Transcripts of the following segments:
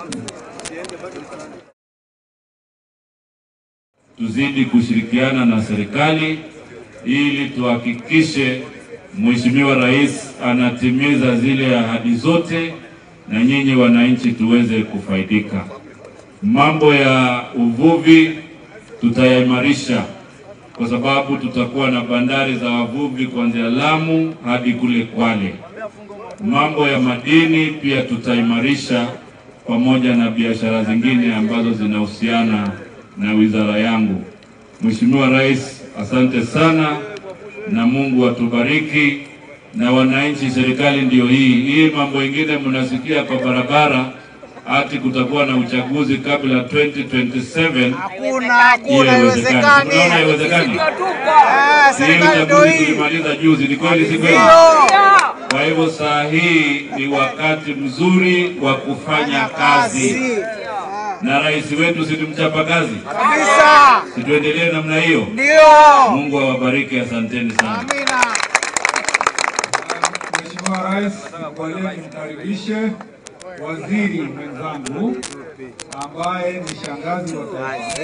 Tuzidi kushirikiana na serikali ili tuhakikishe Mheshimiwa Rais anatimiza zile ahadi zote na nyinyi wananchi tuweze kufaidika. Mambo ya uvuvi tutayaimarisha kwa sababu tutakuwa na bandari za wavuvi kuanzia Lamu hadi kule Kwale. Mambo ya madini pia tutaimarisha pamoja na biashara zingine ambazo zinahusiana na wizara yangu. Mheshimiwa Rais, asante sana na Mungu atubariki na wananchi. Serikali ndiyo hii hii. Mambo ingine mnasikia kwa barabara ati kutakuwa na uchaguzi kabla 2027 Hakuna, hakuna, haiwezekani. haiwezekani. Unaona haiwezekani? Ah, Hii serikali ndio uchaguzi hii. tulimaliza juzi, ni kweli si kweli? Ndio. Kwa hivyo saa hii ni wakati mzuri wa kufanya kazi, na rais wetu si tumchapa kazi, Kabisa. situendelee namna hiyo. Ndio. Mungu awabariki, asanteni sana. Amina. Mheshimiwa Rais, nikubalie nimkaribishe waziri mwenzangu ambaye ni shangazi wa taifa.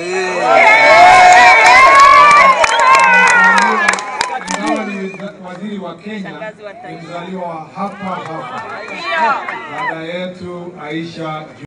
Ingawa ni waziri wa Kenya, ni mzaliwa wa hapa hapa, dada yetu Aisha